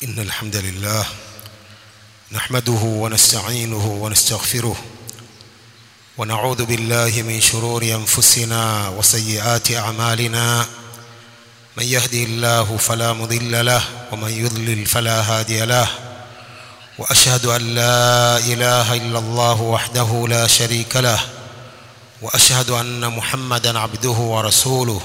إن الحمد لله نحمده ونستعينه ونستغفره ونعوذ بالله من شرور أنفسنا وسيئات أعمالنا من يهده الله فلا مضل له ومن يضلل فلا هادي له وأشهد أن لا إله إلا الله وحده لا شريك له وأشهد أن محمدا عبده ورسوله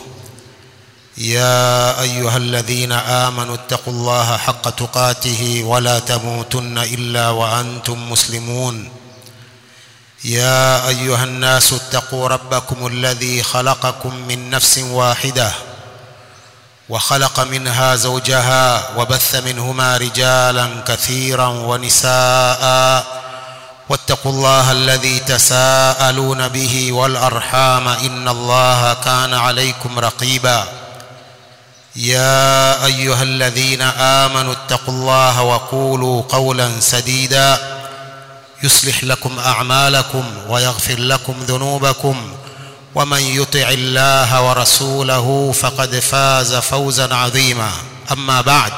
يا أيها الذين آمنوا اتقوا الله حق تقاته ولا تموتن إلا وأنتم مسلمون يا أيها الناس اتقوا ربكم الذي خلقكم من نفس واحدة وخلق منها زوجها وبث منهما رجالا كثيرا ونساء واتقوا الله الذي تساءلون به والأرحام إن الله كان عليكم رقيبا يا أيها الذين آمنوا اتقوا الله وقولوا قولا سديدا يصلح لكم أعمالكم ويغفر لكم ذنوبكم ومن يطع الله ورسوله فقد فاز فوزا عظيما أما بعد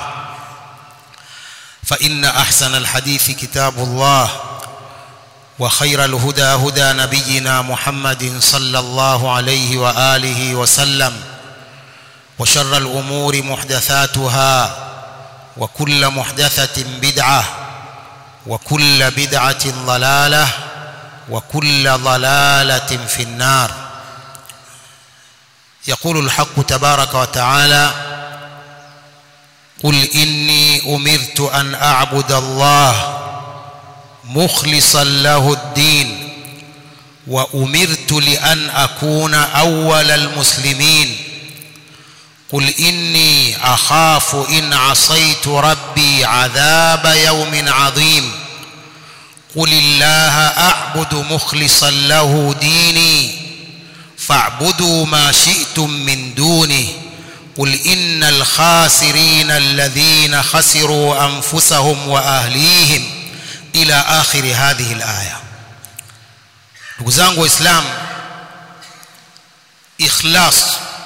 فإن أحسن الحديث كتاب الله وخير الهدى هدى نبينا محمد صلى الله عليه وآله وسلم وشر الأمور محدثاتها وكل محدثة بدعة وكل بدعة ضلالة وكل ضلالة في النار يقول الحق تبارك وتعالى قل إني أمرت أن أعبد الله مخلصا له الدين وأمرت لأن أكون أول المسلمين قل إني أخاف إن عصيت ربي عذاب يوم عظيم قل الله أعبد مخلصا له ديني فاعبدوا ما شئتم من دونه قل إن الخاسرين الذين خسروا أنفسهم وأهليهم إلى آخر هذه الآية ndugu zangu waislamu ikhlas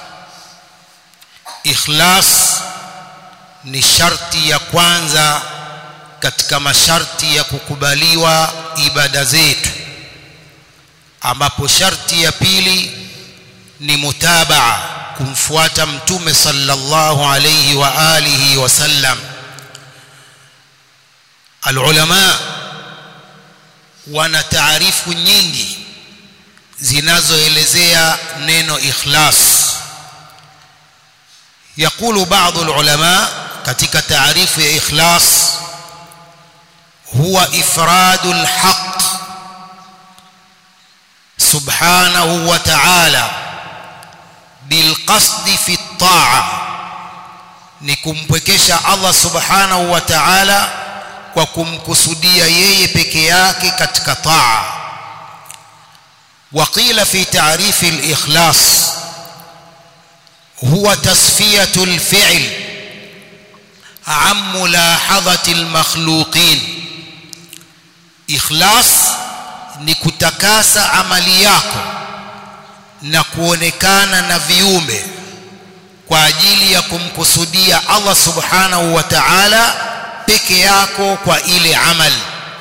ikhlas ni sharti ya kwanza katika masharti ya kukubaliwa ibada zetu ambapo sharti ya pili ni mutabaa kumfuata mtume sallallahu alayhi wa alihi wasallam alulama wana taarifu nyingi zinazoelezea neno ikhlas يقول بعض العلماء katika taarifu ya ikhlas huwa ifradul haqq subhanahu wa ta'ala bilqasdi fi at-ta'a ni kumpwekesha Allah subhanahu wa ta'ala kwa kumkusudia yeye peke yake katika taa وقيل في تعريف الإخلاص هو تصفية الفعل عن ملاحظة المخلوقين إخلاص ni kutakasa amali yako na kuonekana na viumbe kwa ajili ya kumkusudia Allah subhanahu wa ta'ala peke yako kwa ile amali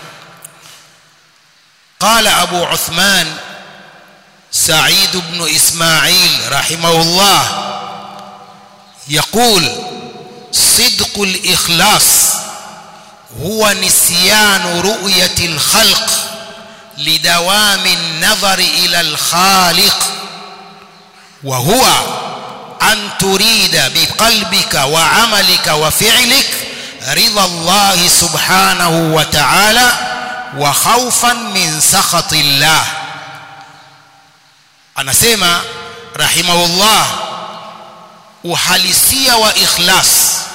قال أبو عثمان سعيد بن إسماعيل رحمه الله يقول صدق الإخلاص هو نسيان رؤية الخلق لدوام النظر إلى الخالق وهو أن تريد بقلبك وعملك وفعلك رضا الله سبحانه وتعالى وخوفا من سخط الله anasema rahimahullah uhalisia wa ikhlas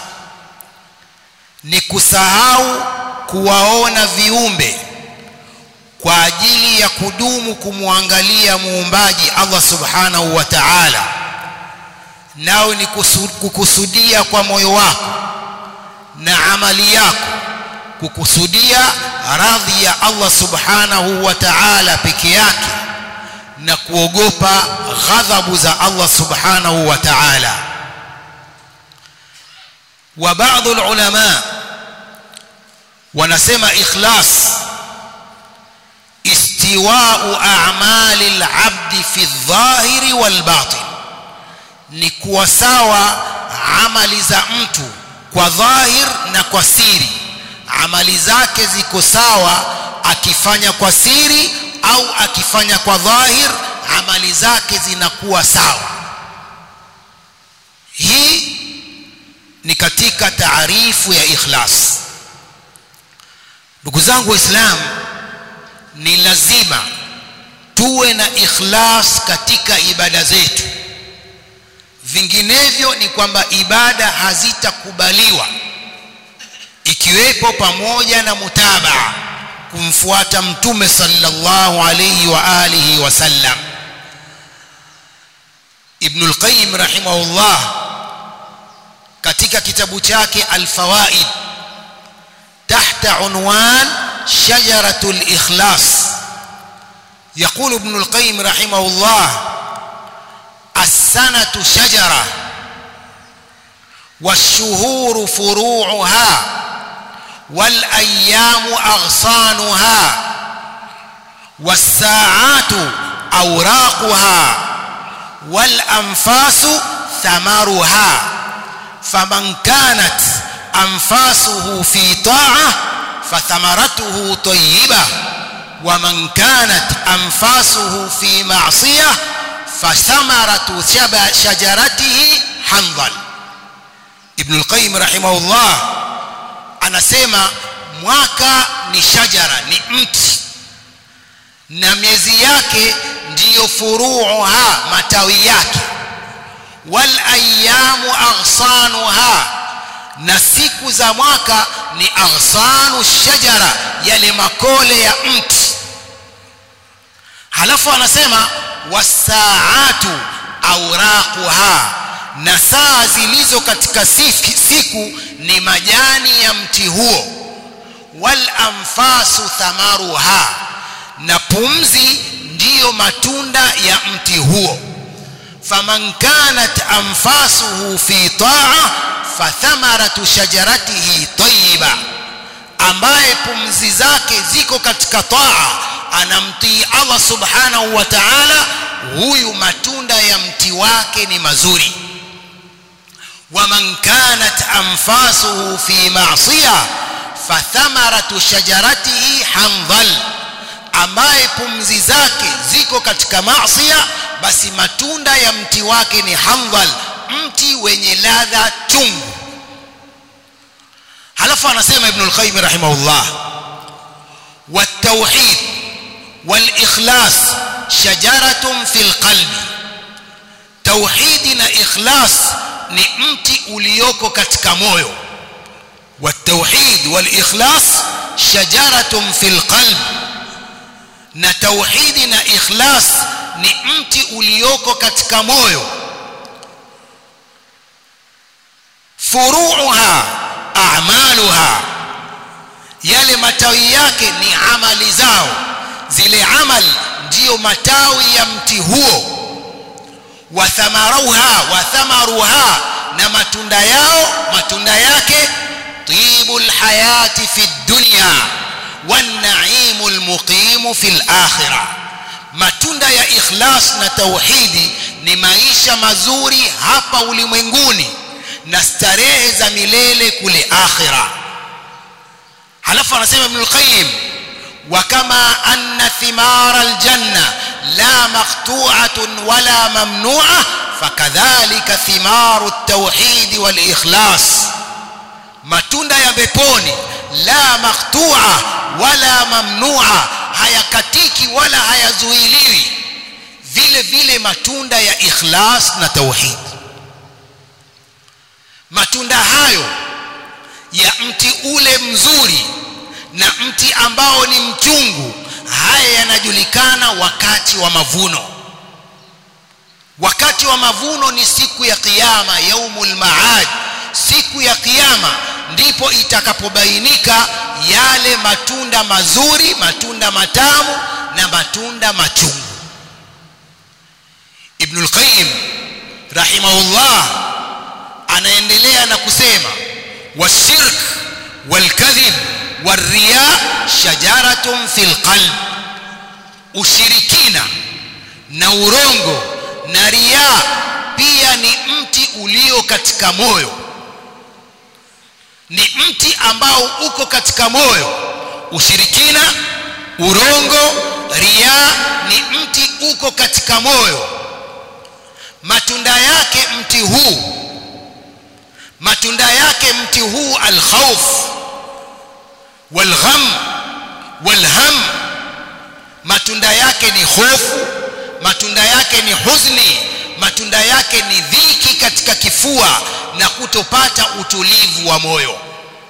ni kusahau kuwaona viumbe kwa ajili ya kudumu kumwangalia muumbaji Allah subhanahu wa ta'ala nao ni kukusudia kwa moyo wako na amali yako kukusudia radhi ya Allah subhanahu wa ta'ala peke yake na kuogopa ghadhabu za Allah subhanahu wa ta'ala وبعض العلماء wanasema ikhlas istiwa'u a'mali al-'abdi fi adh-dhahiri wal-batin ni kuwa sawa amali za mtu kwa dhahir na kwa siri amali zake ziko sawa akifanya kwa siri au akifanya kwa dhahir amali zake zinakuwa sawa hii ni katika taarifu ya ikhlas ndugu zangu waislamu ni lazima tuwe na ikhlas katika ibada zetu vinginevyo ni kwamba ibada hazitakubaliwa ikiwepo pamoja na mutabaa kumfuata mtume sallallahu alayhi wa alihi wasallam ibn al-qayyim rahimahullah katika kitabu chake al-fawaid tahta unwan shajaratul ikhlas يقول ابن القيم رحمه الله السنة شجرة والشهور فروعها والأيام أغصانها والساعات أوراقها والأنفاس ثمرها فمن كانت أنفاسه في طاعة فثمرته طيبة ومن كانت أنفاسه في معصية فثمرة شجرته حنظل ابن القيم رحمه الله anasema mwaka ni shajara ni mti na miezi yake ndiyo furuuha matawi yake wal ayamu aghsanuha na siku za mwaka ni aghsanu shajara yale makole ya mti halafu anasema wasaatu auraquha na saa zilizo katika siku ni majani ya mti huo wal anfasu thamaruha na pumzi ndiyo matunda ya mti huo faman kanat anfasuhu fi taa fathamaratu shajaratihi tayyiba ambaye pumzi zake ziko katika taa anamtii Allah subhanahu wa ta'ala huyu matunda ya mti wake ni mazuri ومن كانت أنفاسه في معصية فثمرة شجرته حنظل ambaye pumzi zake ziko katika maasiya basi matunda ya mti wake ni handhal mti wenye ladha chungu halafu anasema ibn al-qayyim rahimahullah والتوحيد والإخلاص شجرة في القلب توحيد na ikhlas ni mti ulioko katika moyo والتوحيد والإخلاص شجرة في القلب na tauhidi na ikhlas ni mti ulioko katika moyo furuuha a'maluha yale matawi yake ni amali zao zile amali ndiyo matawi ya mti huo wa thamaruha wa thamaruha na matunda yao matunda yake tibul hayati fi dunya والنعيم المقيم في الآخرة matunda ya ikhlas na tauhidi ni maisha mazuri hapa ulimwenguni na starehe za milele kule akhira halafu anasema ibn al-qayyim wa kama anna thimara al-janna la maqtu'atun wala mamnu'a fakadhalika thimaru at-tauhid wal-ikhlas matunda ya peponi la maqtu'a wala mamnu'a hayakatiki wala hayazuiliwi vile vile matunda ya ikhlas na tauhid matunda hayo ya mti ule mzuri na mti ambao ni mchungu haya yanajulikana wakati wa mavuno wakati wa mavuno ni siku ya kiyama yaumul maad siku ya kiyama ndipo itakapobainika yale matunda mazuri matunda matamu na matunda machungu ibn al-qayyim rahimahullah anaendelea na kusema washirk walkadhib wariya shajaratun fil qalb ushirikina na urongo na riya pia ni mti ulio katika moyo ni mti ambao uko katika moyo ushirikina urongo riya ni mti uko katika moyo matunda yake mti huu matunda yake mti huu alkhawf walgham walham matunda yake ni hofu matunda yake ni huzuni matunda yake ni dhiki katika kifua na kutopata utulivu wa moyo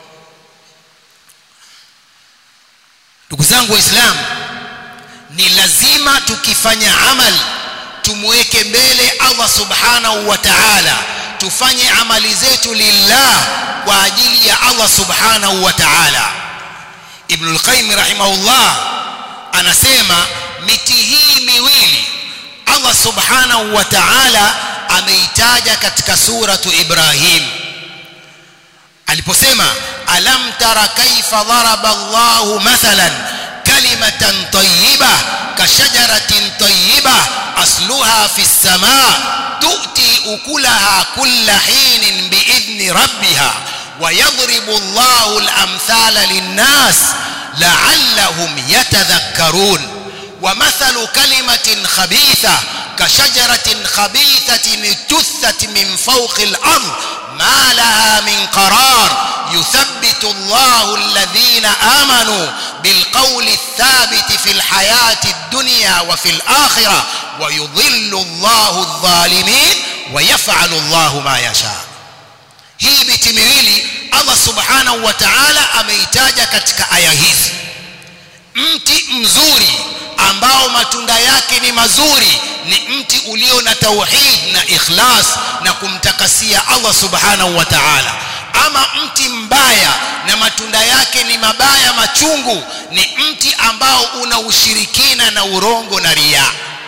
ndugu zangu waislamu ni lazima tukifanya amali tumweke mbele Allah subhanahu wa ta'ala tufanye amali zetu lillah kwa ajili ya Allah subhanahu wa ta'ala Ibn al-Qayyim rahimahullah anasema miti hii miwili Allah subhanahu wa ta'ala ameitaja katika suratu Ibrahim aliposema alam tara kaifa daraba Allahu mathalan kalimatan tayyibah kashajaratin tayyibah asluha fi as-samaa tu'ti ukulaha kulla hinin biidhni rabbiha ويضرب الله الأمثال للناس لعلهم يتذكرون ومثل كلمة خبيثة كشجرة خبيثة اجتثت من فوق الأرض ما لها من قرار يثبت الله الذين آمنوا بالقول الثابت في الحياة الدنيا وفي الآخرة ويضل الله الظالمين ويفعل الله ما يشاء hii miti miwili Allah subhanahu wa ta'ala ameitaja katika aya hizi mti mzuri ambao matunda yake ni mazuri ni mti ulio na tauhid na ikhlas na kumtakasia Allah subhanahu wa ta'ala ama mti mbaya na matunda yake ni mabaya machungu ni mti ambao una ushirikina na urongo na ria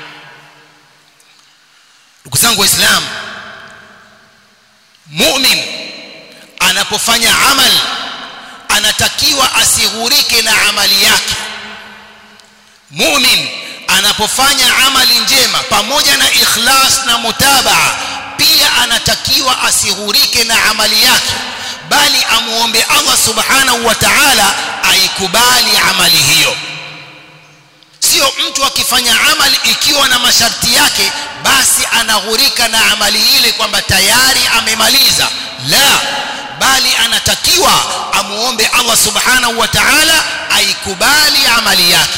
ndugu zangu waislamu mu'min anapofanya amal anatakiwa asighurike na amali yake mu'min anapofanya amali njema pamoja na ikhlas na mutabaa pia anatakiwa asighurike na amali yake bali amuombe Allah subhanahu wa ta'ala aikubali amali hiyo sio mtu akifanya amali ikiwa na masharti yake basi anaghurika na amali ile kwamba tayari amemaliza la bali anatakiwa amuombe Allah subhanahu wa ta'ala aikubali amali yake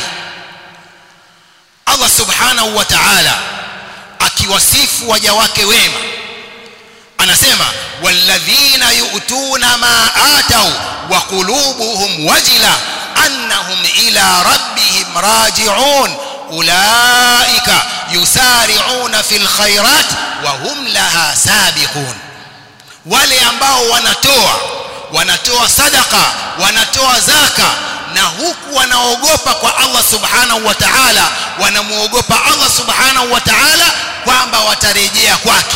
Allah subhanahu wa ta'ala akiwasifu waja wake wema anasema walladhina yu'tuna ma atau wa qulubuhum wajila annahum ila rabbihim raji'un ulaika yusari'una fil khairat wa hum laha sabiqun wale ambao wanatoa wanatoa sadaka wanatoa zaka na huku wanaogopa kwa Allah subhanahu wa ta'ala wanamuogopa Allah subhanahu wa ta'ala kwamba watarejea kwake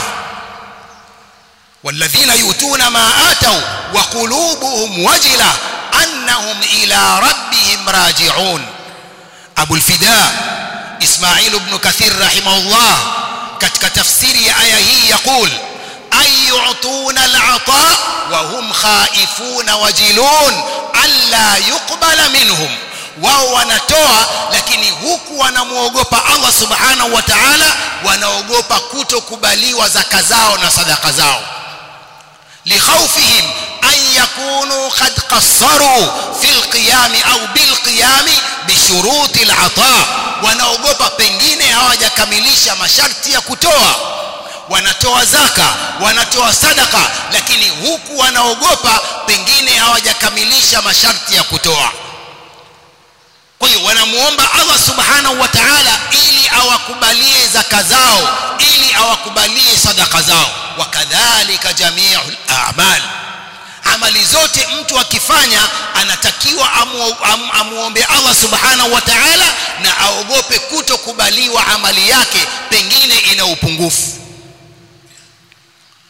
والذين يؤتون ما آتوا وقلوبهم وجلة أنهم إلى ربهم راجعون أبو الفداء إسماعيل بن كثير رحمه الله كتك تفسير آية هي يقول أن يعطون العطاء وهم خائفون وجلون ألا يقبل منهم wao wanatoa lakini huku wanamuogopa Allah subhanahu wa ta'ala wanaogopa kutokubaliwa zaka zao na sadaka zao لخوفهم أن يكونوا قد قصروا في القيام أو بالقيام بشروط العطاء wanaogopa pengine hawajakamilisha masharti ya kutoa wanatoa zaka wanatoa sadaka lakini huku wanaogopa pengine hawajakamilisha masharti ya kutoa kwa hiyo wanamuomba Allah subhanahu wa ta'ala ili awakubalie zaka zao ili awakubalie sadaka zao wakadhalika jami'ul a'mal amali zote mtu akifanya anatakiwa amu, amu, amuombe Allah subhanahu wa ta'ala na aogope kutokubaliwa amali yake pengine ina upungufu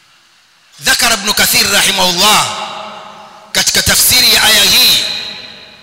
ذكر ابن كثير رحمه الله katika tafsiri ya aya hii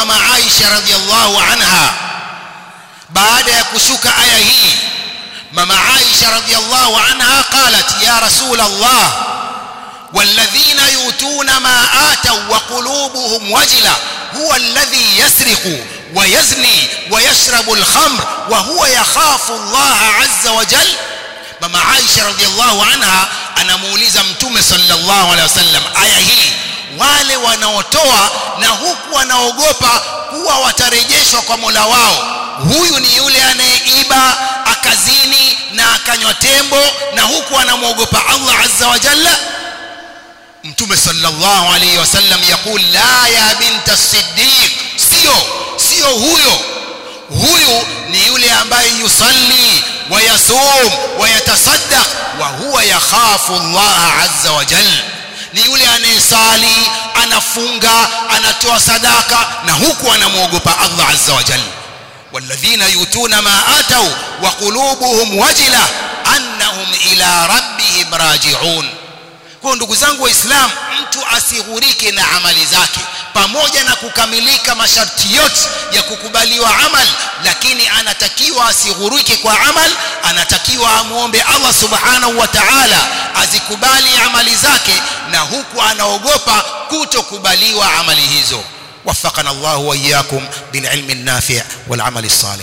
mama Aisha radhiallahu anha baada ya kushuka aya hii mama Aisha radhiallahu anha qalat ya rasul Allah والذين يؤتون ما آتوا وقلوبهم وجلة هو الذي يسرق ويزني ويشرب الخمر وهو يخاف الله عز وجل mama Aisha radhiallahu anha anamuuliza mtume sallallahu alaihi wasallam aya hii wale wanaotoa na huku wanaogopa kuwa watarejeshwa kwa Mola wao huyu ni yule anayeiba akazini na akanywa tembo na huku anamwogopa Allah azza wa jalla mtume sallallahu alaihi wasallam yakul la ya binta siddiq sio sio huyo huyu ni yule ambaye yusalli ويصوم ويتصدق وهو يخاف الله عز وجل ni yule anayesali anafunga anatoa sadaka na huku anamwogopa Allah azza wa jalla walladhina yutuna ma atau wa qulubuhum wajila annahum ila rabbihim raji'un kwa ndugu zangu waislamu mtu asighurike na amali zake pamoja na kukamilika masharti yote ya kukubaliwa amal lakini anatakiwa asighurike kwa amal anatakiwa amuombe Allah subhanahu wa ta'ala azikubali amali zake na huku anaogopa kutokubaliwa amali hizo وفقنا الله وإياكم بالعلم النافع والعمل الصالح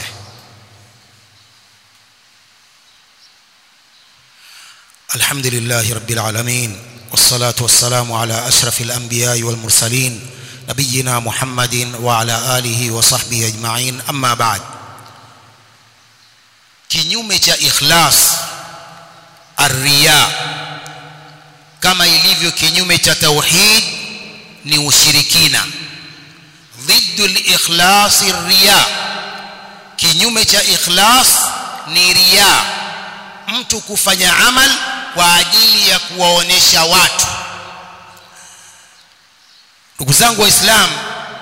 الحمد لله رب العالمين والصلاة والسلام على أشرف الأنبياء والمرسلين نبينا محمد وعلى آله وصحبه أجمعين أما بعد kinyume cha ikhlas arriya kama ilivyo kinyume cha tauhid ni ushirikina ضد الاخلاص الرياء kinyume cha ikhlas ni riya mtu kufanya amal kwa ajili ya kuwaonesha watu ndugu zangu waislamu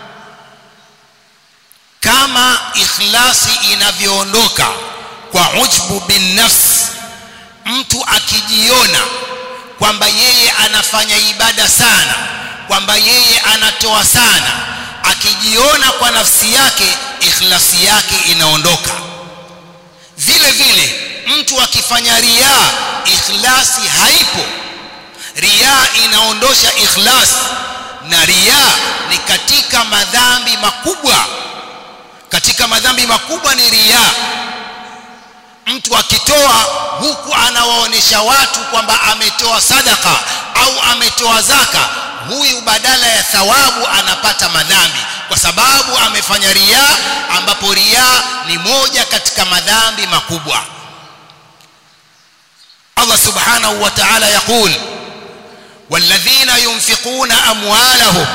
kama ikhlasi inavyoondoka kwa ujbu bin nafs mtu akijiona kwamba yeye anafanya ibada sana kwamba yeye anatoa sana akijiona kwa nafsi yake ikhlasi yake inaondoka vile vile mtu akifanya riaa ikhlasi haipo riaa inaondosha ikhlas na riaa ni katika madhambi makubwa katika madhambi makubwa ni riaa mtu akitoa huku anawaonesha watu kwamba ametoa sadaka au ametoa zaka huyu badala ya thawabu anapata madhambi kwa sababu amefanya riaa ambapo riaa ni moja katika madhambi makubwa Allah subhanahu wa ta'ala yaqul والذين ينفقون أموالهم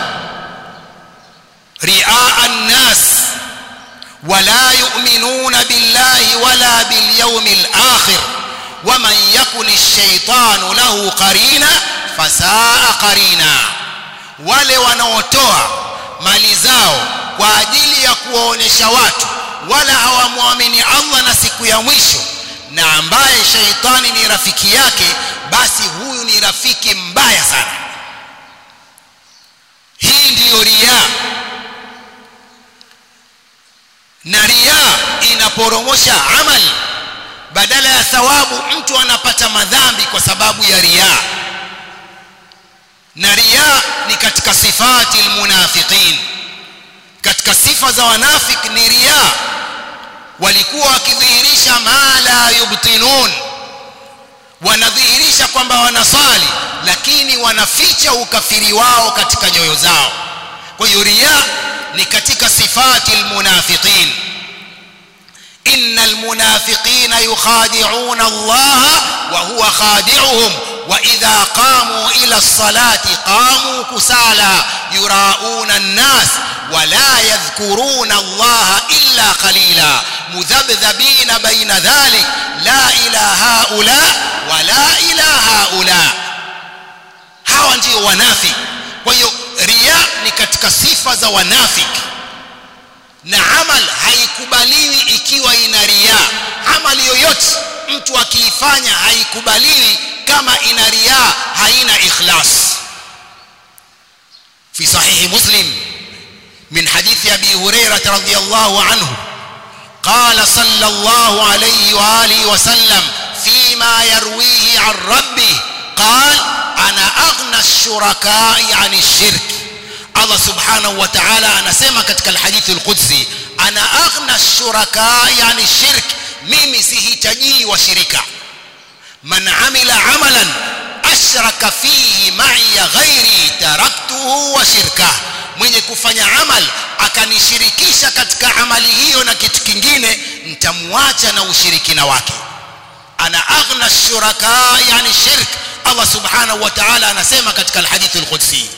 رئاء الناس ولا يؤمنون بالله ولا باليوم الآخر ومن يكن الشيطان له قرينا فساء قرينا wale wanaotoa mali zao kwa ajili ya kuwaonesha watu wala hawamwamini Allah na siku ya mwisho na ambaye sheitani ni rafiki yake basi huyu ni rafiki mbaya sana hii ndiyo riaa na riaa inaporomosha amali badala ya thawabu mtu anapata madhambi kwa sababu ya riaa na riaa ni katika sifati almunafiqin katika sifa za wanafik ni riaa walikuwa wakidhihirisha ma la yubtinun wanadhihirisha kwamba wanasali lakini wanaficha ukafiri wao katika nyoyo zao kwa hiyo riya ni katika sifati almunafiqin innal munafiqina yukhadi'una Allah wa huwa khadi'uhum wa idha qamu ila as-salati qamu kusala yura'una an-nas wa la yadhkuruna Allah illa qalila mudhabdhabina baina dhalik la ilaha haula wa la ilaha haula hawa ndio wanafiki kwa hiyo riya ni katika sifa za wanafiki na amal haikubaliwi ikiwa ina riya amali yoyote mtu akiifanya haikubaliwi kama ina riya haina ikhlas fi sahihi muslim من حديث أبي هريرة رضي الله عنه قال صلى الله عليه وآله وسلم فيما يرويه عن ربه قال أنا أغنى الشركاء عن الشرك الله سبحانه وتعالى anasema katika الحديث القدسي أنا أغنى الشركاء عن الشرك mimi sihitajii washirika man amila amalan ashraka fihi ma'iya ghairi taraktuhu wa shirkah mwenye kufanya amal akanishirikisha katika amali hiyo na kitu kingine nitamwacha na ushirikina wake ana aghna shuraka yani shirk Allah subhanahu wa ta'ala anasema katika alhadith alqudsi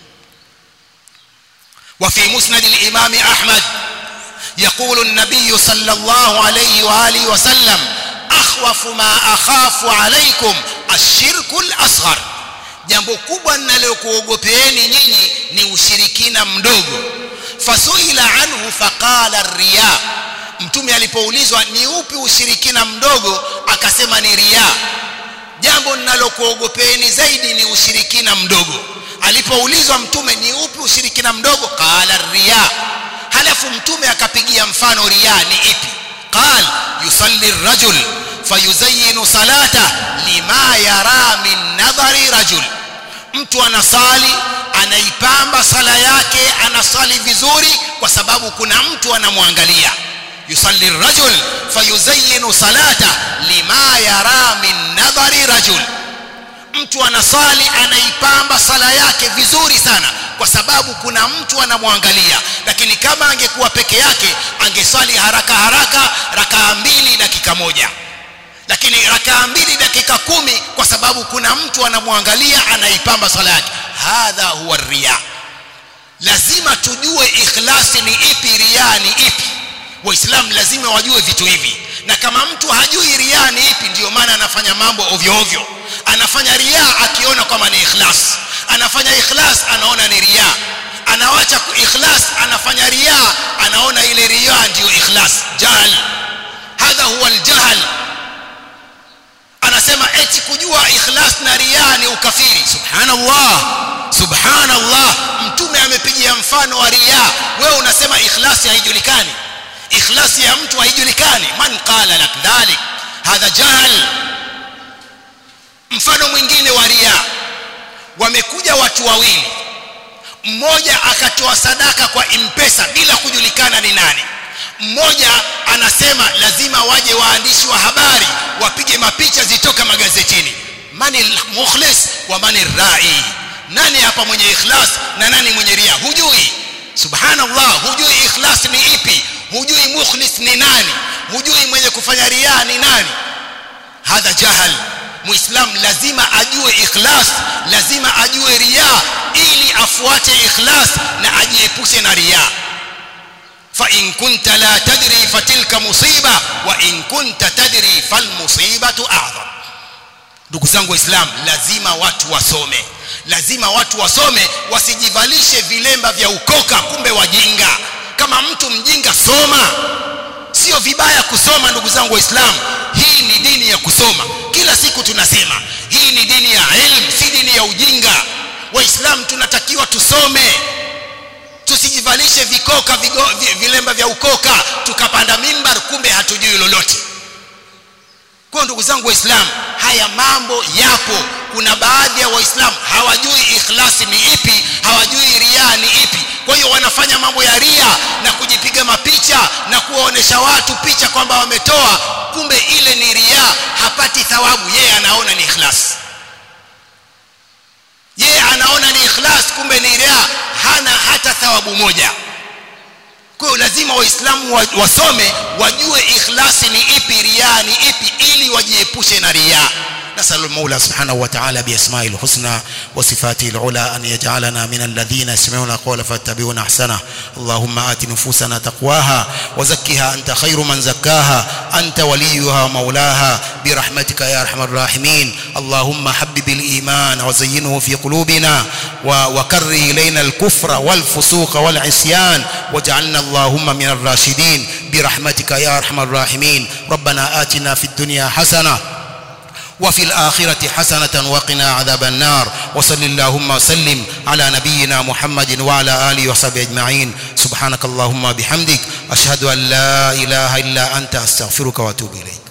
وفي مسند الإمام أحمد يقول النبي صلى الله عليه وآله وسلم أخوف ما أخاف عليكم الشرك الأصغر jambo kubwa ninalokuogopeeni nyinyi ni ushirikina mdogo fasuila anhu faqala riya mtume alipoulizwa ni upi ushirikina mdogo akasema ni riya jambo ninalokuogopeeni zaidi ni ushirikina mdogo alipoulizwa mtume ni upi ushirikina mdogo qala riya halafu mtume akapigia mfano riya ni ipi qal yusalli rajul fayuzayyinu salata lima yara min nadhari rajul mtu anasali anaipamba sala yake anasali vizuri kwa sababu kuna mtu anamwangalia yusalli rajul fayuzayyinu salata lima yara min nadhari rajul mtu anasali anaipamba sala yake vizuri sana kwa sababu kuna mtu anamwangalia lakini kama angekuwa peke yake angesali haraka haraka rakaa mbili dakika moja lakini rakaa mbili dakika kumi kwa sababu kuna mtu anamwangalia anaipamba sala yake hadha huwa riya lazima tujue ikhlasi ni ipi riya ni ipi waislamu lazima wajue vitu hivi na kama mtu hajui riya ni ipi ndiyo maana anafanya mambo ovyo ovyo anafanya riya akiona kwamba ni ikhlas anafanya ikhlas anaona ni riya anawacha ikhlas anafanya riya anaona ile riya ndiyo ikhlas jahl hadha huwa aljahl anasema eti kujua ikhlas na riya ni ukafiri subhanallah subhanallah mtume amepigia mfano wa riya wewe unasema ikhlasi haijulikani ikhlasi ya mtu haijulikani man qala lak dhalik hadha jahl mfano mwingine wa riya wamekuja watu wawili mmoja akatoa sadaka kwa impesa bila kujulikana ni nani mmoja anasema lazima waje waandishi wa habari wapige mapicha zitoka magazetini mani mukhlis wa mani rai nani hapa mwenye ikhlas na nani mwenye ria hujui subhanallah hujui ikhlas ni ipi hujui mukhlis ni nani hujui mwenye kufanya ria ni nani hadha jahal muislam lazima ajue ikhlas lazima ajue ria ili afuate ikhlas na ajiepushe na ria فإن كنت لا تدري فتلك مصيبة وإن كنت تدري فالمصيبة أعظم ndugu zangu waislamu lazima watu wasome lazima watu wasome wasijivalishe vilemba vya ukoka kumbe wajinga kama mtu mjinga soma sio vibaya kusoma ndugu zangu waislamu hii ni dini ya kusoma kila siku tunasema hii ni dini ya ilmu si dini ya ujinga waislamu tunatakiwa tusome tusijivalishe vikoka vigo, vilemba vya ukoka tukapanda mimbar kumbe hatujui lolote kwa ndugu zangu waislamu haya mambo yapo kuna baadhi ya waislamu hawajui ikhlasi ni ipi hawajui ria ni ipi kwa hiyo wanafanya mambo ya ria na kujipiga mapicha na kuwaonesha watu picha kwamba wametoa kumbe ile ni ria hapati thawabu yeye anaona ni ikhlasi yeye anaona ni ikhlas kumbe ni ria hana hata thawabu moja kwa hiyo lazima waislamu wasome wajue ikhlasi ni ipi ria ni ipi ili wajiepushe na ria نسأل المولى سبحانه وتعالى بأسمائه الحسنى وصفاته العلى أن يجعلنا من الذين يسمعون قول فاتبعون أحسنه اللهم آت نفوسنا تقواها وزكها أنت خير من زكاها أنت وليها ومولاها برحمتك يا أرحم الراحمين اللهم حبب الإيمان وزينه في قلوبنا وكره إلينا الكفر والفسوق والعصيان واجعلنا اللهم من الراشدين برحمتك يا أرحم الراحمين ربنا آتنا في الدنيا حسنة وفي الآخرة حسنة وقنا عذاب النار وصل اللهم وسلم على نبينا محمد وعلى آله وصحبه أجمعين subhanakallahumma bihamdik ashhadu an la ilaha illa anta astaghfiruka wa atubu ilayk